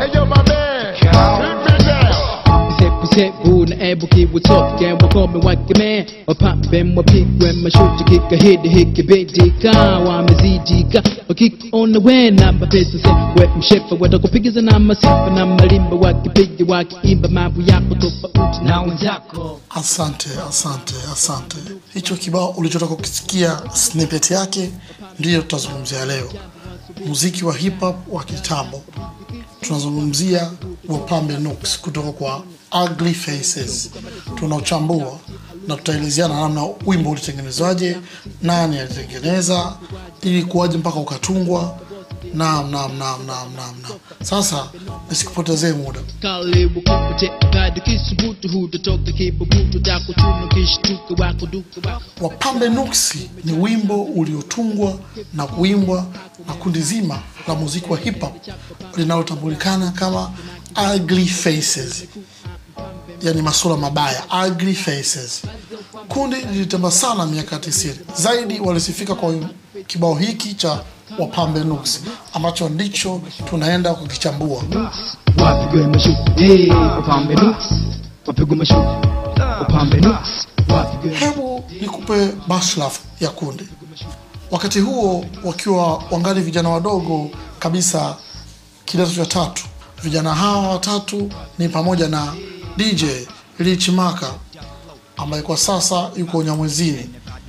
Hey, yo, my man. Hit me down. Sebu na ebu kiwutoke wakome wakeme wapambe wapigwe mashuti kika hidi hiki bidika wamezidika wakikuona we namba pesa se we mshefa watakupigiza na masifa na malimba wakipiga wakiimba mambo yako tofauti na wenzako Asante, asante, asante. Hicho kibao ulichotaka kukisikia snippet yake ndiyo tutazungumzia leo, muziki wa hip hop wa kitambo. Tunazungumzia Wapambe Nooks kutoka kwa Ugly Faces. Tunauchambua na tutaelezeana namna wimbo ulitengenezwaje, nani alitengeneza, ili kuwaje mpaka ukatungwa. Naam, naam, naam, naam, naam, naam. Sasa nisikupotezee muda. karibu kupate kadi kisubutu hutatoka kibubutu takuchuna kishtuka wako duka wako Wapambe Nuksi ni wimbo uliotungwa na kuimbwa na kundi zima la muziki wa hip hop linalotambulikana kama Ugly Faces, yani masura mabaya, Ugly Faces. Kundi lilitamba sana miaka 90. Zaidi walisifika kwa kibao hiki cha Wapambe Nuksi ambacho ndicho tunaenda kukichambua. wapigwe mashuti hey, wapambe nuks wapigwe mashuti wapambe nuks wapigwe Hebu nikupe bashlaf ya kundi. Wakati huo wakiwa wangali vijana wadogo kabisa, kidato cha tatu. Vijana hawa watatu ni pamoja na DJ Rich Maka ambaye kwa sasa yuko Nyamwezini.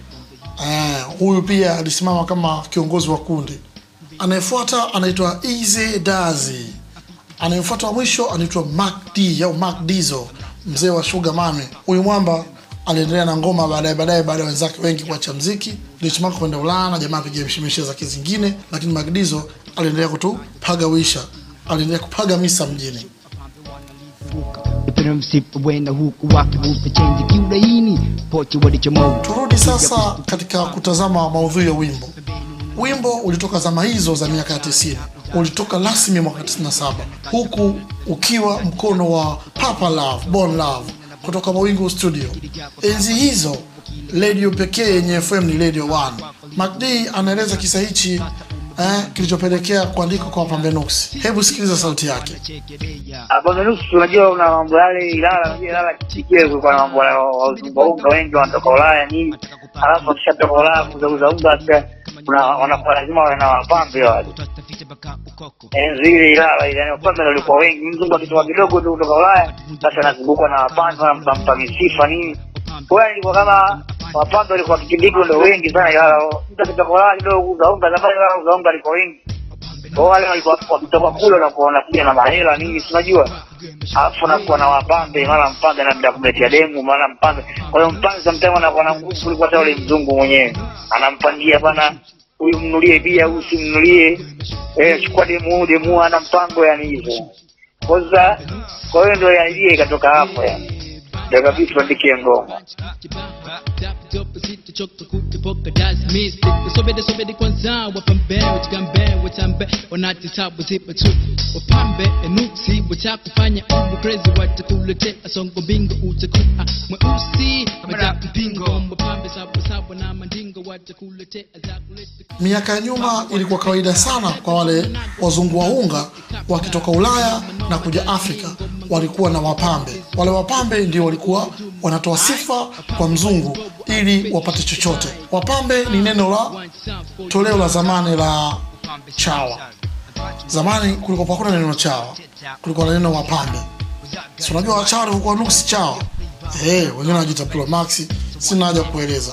Eh, huyu pia alisimama kama kiongozi wa kundi. Anayefuata anaitwa Easy Dazi. Anayefuata wa mwisho anaitwa Mac D au Mac Dizo, mzee wa Sugar Mami. Huyu mwamba aliendelea na ngoma baadaye baadaye, baada ya wenzake wengi kuacha mziki, Rich Maka kwenda Ulaya na jamaa piga mshimishe zake zingine, lakini Mac Dizo aliendelea kutupaga wisha, aliendelea kupaga misa mjini. upira msipa wenda huku wakivuta chenji kiulaini pochi walichomoa Turudi sasa katika kutazama maudhui ya wimbo. Wimbo ulitoka zama hizo za miaka ya 90, ulitoka rasmi mwaka 97, huku ukiwa mkono wa Papa Love, Bon Love kutoka Mawingu Studio. Enzi hizo redio pekee yenye FM ni Radio 1. MacD anaeleza kisa hichi eh, kilichopelekea kuandika kwa Wapambe Nuksi. Hebu sikiliza sauti yake. Bondelusi, unajua una mambo yale Ilala, unajua Ilala kile kulikuwa na mambo ya waungaunga wengi wanatoka Ulaya nini, alafu wakishatoka Ulaya kuzauza unga pia kuna wanakuwa lazima wawe na wapambe wale. Enzi ile Ilala ile, yani wapambe ndio walikuwa wengi. Mzungu akitoka kidogo tu kutoka Ulaya, basi anazungukwa na wapambe, wanampa misifa nini. Kwa hiyo ilikuwa kama wapambe walikuwa kipindi hiko ndio wengi sana Ilala. Mtu akitoka Ulaya kidogo kuuza unga, zamani Ilala kuuza unga alikuwa wengi kwa wale walikuwa wakitoka kule wanakuwa wanakuja na mahela nini, si unajua, alafu wanakuwa na wapambe, mara mpambe anaenda kumletea demu, mara mpambe. Kwa hiyo mpambe sometimes anakuwa na nguvu kuliko hata yule mzungu mwenyewe, anampangia bana, huyu mnulie bia, huyu simnulie, eh, chukua demu huyu, demu huyu ana mpango, yani hivyo. Kwa sasa, kwa hiyo ndio ya idea ikatoka hapo, yani ndio kabisa tuandikie ngoma. sobede sobede kwanza wapambe wachigambe watambe wanatitabu zipa tu wapambe enuksi watakufanya ubu crazy watakuletea songo bingo utakuwa mweusi matampingo wapambe sawasawa na mandingo watakuletea zakuleta Miaka ya nyuma ilikuwa kawaida sana kwa wale wazungu waunga wakitoka Ulaya na kuja Afrika, walikuwa na wapambe. Wale wapambe ndio walikuwa wanatoa sifa kwa mzungu ili wapate chochote. Wapambe ni neno la toleo la zamani la chawa. Zamani kulikuwa hakuna neno chawa, kulikuwa na neno wapambe. Si unajua wachawa walikuwa nuksi chawa, eh, wengine wanajiita Promax, sina haja kueleza.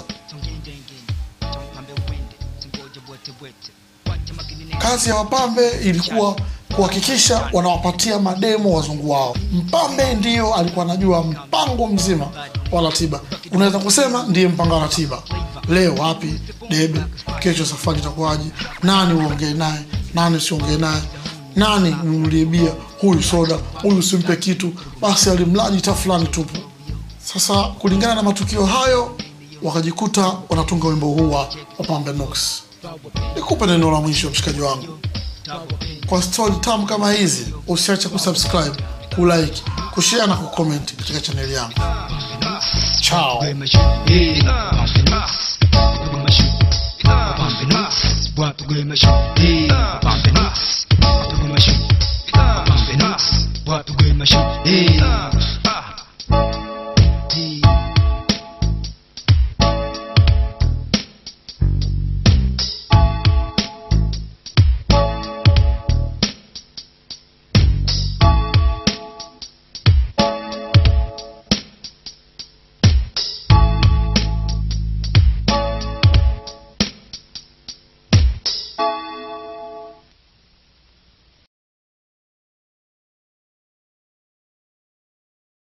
Kazi ya wapambe ilikuwa kuhakikisha wanawapatia mademo wazungu wao. Mpambe ndiyo alikuwa anajua mpango mzima wa ratiba, unaweza kusema ndiye mpanga wa ratiba. Leo wapi debe, kesho safari itakuwaje, nani uongee naye, nani usiongee naye, nani mnunulie bia, huyu soda, huyu usimpe kitu, basi alimlaji ta fulani tupu. Sasa kulingana na matukio hayo, wakajikuta wanatunga wimbo huu wa Wapambe Nooks. Nikupe neno la mwisho mshikaji wangu, kwa stori tamu kama hizi usiache kusubscribe, kulike, kushare na kucomment katika chaneli yangu. Chao. Pambe nuks, pambe nuks, pambe nuks, wapigwe mashuti